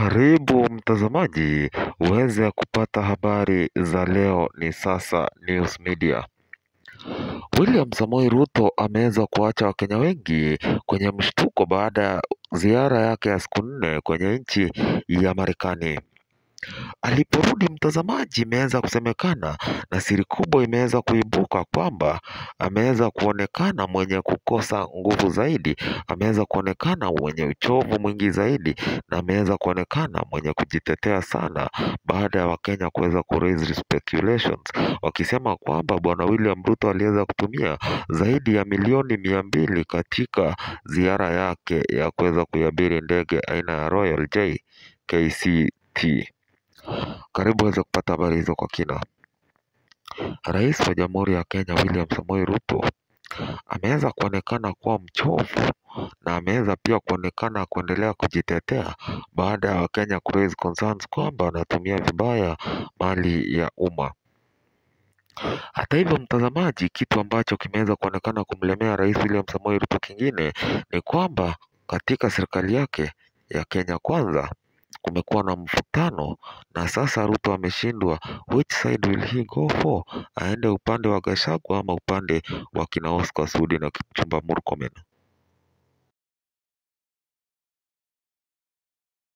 Karibu mtazamaji uweze kupata habari za leo ni sasa News Media. William Samoei Ruto ameweza kuacha Wakenya wengi kwenye mshtuko baada ya ziara yake ya siku nne kwenye nchi ya Marekani. Aliporudi mtazamaji, imeweza kusemekana na siri kubwa imeweza kuibuka kwamba ameweza kuonekana mwenye kukosa nguvu zaidi, ameweza kuonekana mwenye uchovu mwingi zaidi, na ameweza kuonekana mwenye kujitetea sana, baada ya Wakenya kuweza ku raise speculations wakisema kwamba bwana William Ruto aliweza kutumia zaidi ya milioni mia mbili katika ziara yake ya kuweza kuiabiri ndege aina ya Royal JKCT. Karibu uweze kupata habari hizo kwa kina. Rais wa Jamhuri ya Kenya William Samoei Ruto ameweza kuonekana kuwa mchovu na ameweza pia kuonekana kuendelea kujitetea baada ya Wakenya ku raise concerns kwamba anatumia vibaya mali ya umma. Hata hivyo, mtazamaji, kitu ambacho kimeweza kuonekana kumlemea Rais William Samoei Ruto kingine ni kwamba katika serikali yake ya Kenya Kwanza kumekuwa na mvutano na sasa Ruto ameshindwa which side will he go for, aende upande wa Gachagua ama upande wa kina Oscar Sudi na Kipchumba Murkomen.